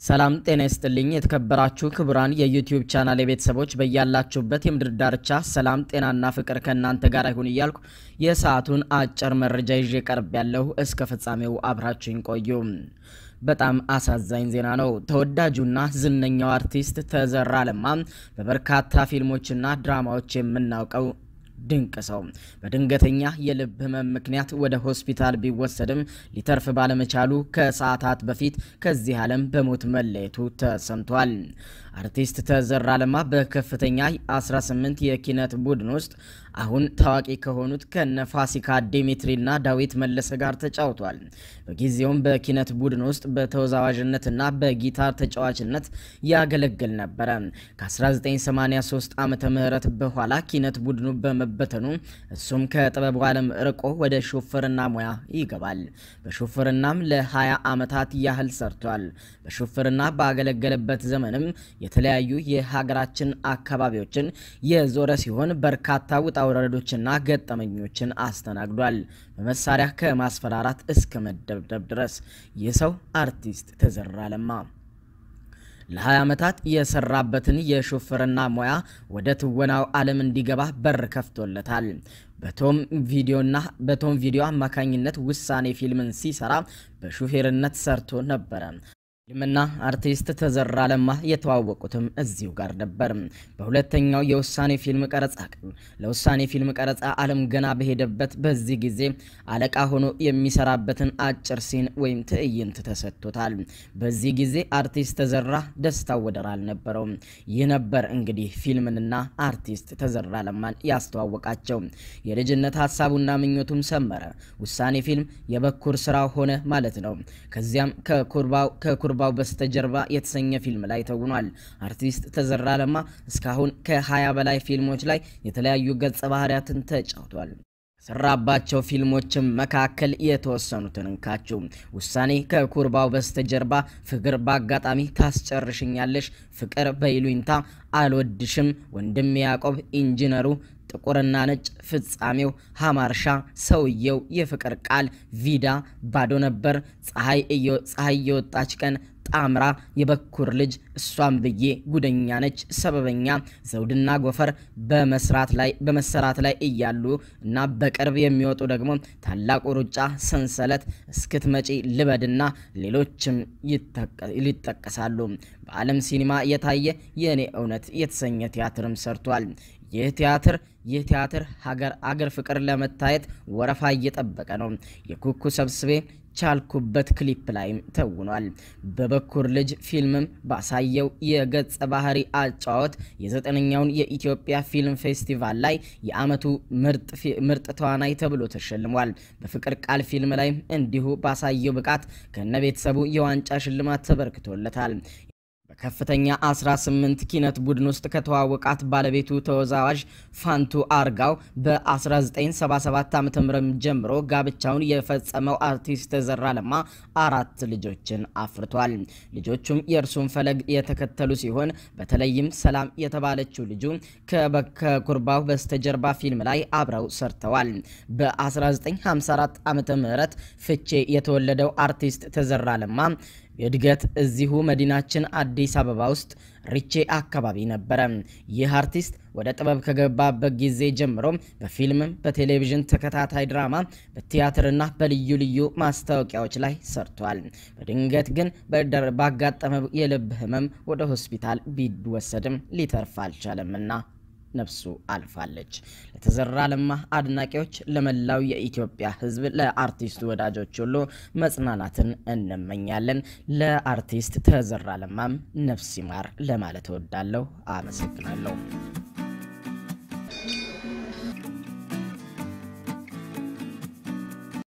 ሰላም ጤና ይስጥልኝ። የተከበራችሁ ክቡራን የዩቲዩብ ቻናል የቤተሰቦች በያላችሁበት የምድር ዳርቻ ሰላም ጤናና ፍቅር ከእናንተ ጋር ይሁን እያልኩ የሰዓቱን አጭር መረጃ ይዤ ቀርብ ያለሁ እስከ ፍጻሜው አብራችሁኝ ቆዩ። በጣም አሳዛኝ ዜና ነው። ተወዳጁና ዝነኛው አርቲስት ተዘራ ለማ በበርካታ ፊልሞችና ድራማዎች የምናውቀው ድንቅ ሰው በድንገተኛ የልብ ህመም ምክንያት ወደ ሆስፒታል ቢወሰድም ሊተርፍ ባለመቻሉ ከሰዓታት በፊት ከዚህ ዓለም በሞት መለየቱ ተሰምቷል። አርቲስት ተዘራ ለማ በከፍተኛ 18 የኪነት ቡድን ውስጥ አሁን ታዋቂ ከሆኑት ከነ ፋሲካ ዲሚትሪና ዳዊት መለሰ ጋር ተጫውቷል። በጊዜውም በኪነት ቡድን ውስጥ በተወዛዋዥነትና በጊታር ተጫዋችነት ያገለግል ነበረ። ከ1983 ዓመተ ምህረት በኋላ ኪነት ቡድኑ በመበተኑ እሱም ከጥበቡ ዓለም ርቆ ወደ ሹፍርና ሙያ ይገባል። በሹፍርናም ለ20 ዓመታት ያህል ሰርቷል። በሹፍርና ባገለገለበት ዘመንም የተለያዩ የሀገራችን አካባቢዎችን የዞረ ሲሆን በርካታ ውጣ ውረዶችና ገጠመኞችን አስተናግዷል። በመሳሪያ ከማስፈራራት እስከ መደብደብ ድረስ ይህ ሰው አርቲስት ተዘራ ለማ ለ20 ዓመታት የሰራበትን የሹፍርና ሙያ ወደ ትወናው ዓለም እንዲገባ በር ከፍቶለታል። በቶም ቪዲዮና በቶም ቪዲዮ አማካኝነት ውሳኔ ፊልምን ሲሰራ በሹፌርነት ሰርቶ ነበረ። ፊልምና አርቲስት ተዘራ ለማ የተዋወቁትም እዚሁ ጋር ነበር። በሁለተኛው የውሳኔ ፊልም ቀረጻ ቀን ለውሳኔ ፊልም ቀረጻ ዓለም ገና በሄደበት በዚህ ጊዜ አለቃ ሆኖ የሚሰራበትን አጭር ሲን ወይም ትዕይንት ተሰጥቶታል። በዚህ ጊዜ አርቲስት ተዘራ ደስታው ወደር አልነበረውም። ይህ ነበር እንግዲህ ፊልምንና አርቲስት ተዘራ ለማን ያስተዋወቃቸው። የልጅነት ሀሳቡና ምኞቱም ሰመረ። ውሳኔ ፊልም የበኩር ስራው ሆነ ማለት ነው። ከዚያም ከኩርባው ከኩርባው በስተጀርባ የተሰኘ ፊልም ላይ ተውኗል። አርቲስት ተዘራ ለማ እስካሁን ከ20 በላይ ፊልሞች ላይ የተለያዩ ገጸ ባህሪያትን ተጫውቷል። ከሰራባቸው ፊልሞችም መካከል የተወሰኑትን እንካችሁ። ውሳኔ፣ ከኩርባው በስተጀርባ፣ ፍቅር በአጋጣሚ ታስጨርሽኛለሽ፣ ፍቅር በይሉኝታ፣ አልወድሽም፣ ወንድም ያዕቆብ፣ ኢንጂነሩ ጥቁርና ነጭ፣ ፍጻሜው፣ ሀማርሻ፣ ሰውየው፣ የፍቅር ቃል፣ ቪዳ፣ ባዶ ነበር፣ ፀሐይ የወጣች ቀን፣ ጣምራ፣ የበኩር ልጅ፣ እሷም ብዬ፣ ጉደኛ ነች፣ ሰበበኛ፣ ዘውድና ጎፈር በመስራት ላይ በመሰራት ላይ እያሉ እና በቅርብ የሚወጡ ደግሞ ታላቁ ሩጫ፣ ሰንሰለት፣ እስክትመጪ፣ ልበድና ሌሎችም ይጠቀሳሉ። በዓለም ሲኒማ የታየ የእኔ እውነት የተሰኘ ቲያትርም ሰርቷል። ይህ ቲያትር ይህ ቲያትር ሀገር አገር ፍቅር ለመታየት ወረፋ እየጠበቀ ነው። የኩኩ ሰብስቤ ቻልኩበት ክሊፕ ላይም ተውኗል። በበኩር ልጅ ፊልምም ባሳየው የገጸ ባህሪ አጫወት የዘጠነኛውን የኢትዮጵያ ፊልም ፌስቲቫል ላይ የዓመቱ ምርጥ ተዋናይ ተብሎ ተሸልሟል። በፍቅር ቃል ፊልም ላይም እንዲሁ ባሳየው ብቃት ከነ ቤተሰቡ የዋንጫ ሽልማት ተበርክቶለታል። በከፍተኛ 18 ኪነት ቡድን ውስጥ ከተዋወቃት ባለቤቱ ተወዛዋዥ ፋንቱ አርጋው በ1977 ዓ.ም ጀምሮ ጋብቻውን የፈጸመው አርቲስት ተዘራ ለማ አራት ልጆችን አፍርቷል። ልጆቹም የእርሱን ፈለግ የተከተሉ ሲሆን በተለይም ሰላም የተባለችው ልጁ ከኩርባው በስተጀርባ ፊልም ላይ አብረው ሰርተዋል። በ1954 ዓ.ም ፍቼ የተወለደው አርቲስት ተዘራ ለማ እድገት እዚሁ መዲናችን አዲስ አበባ ውስጥ ሪቼ አካባቢ ነበረ። ይህ አርቲስት ወደ ጥበብ ከገባበት ጊዜ ጀምሮ በፊልምም፣ በቴሌቪዥን ተከታታይ ድራማ፣ በቲያትርና በልዩ ልዩ ማስታወቂያዎች ላይ ሰርቷል። በድንገት ግን ባጋጠመው የልብ ሕመም ወደ ሆስፒታል ቢወሰድም ሊተርፍ አልቻለምና ነፍሱ አልፋለች። ለተዘራ ለማ አድናቂዎች፣ ለመላው የኢትዮጵያ ሕዝብ፣ ለአርቲስቱ ወዳጆች ሁሉ መጽናናትን እንመኛለን። ለአርቲስት ተዘራ ለማም ነፍስ ይማር ለማለት እወዳለሁ። አመሰግናለሁ።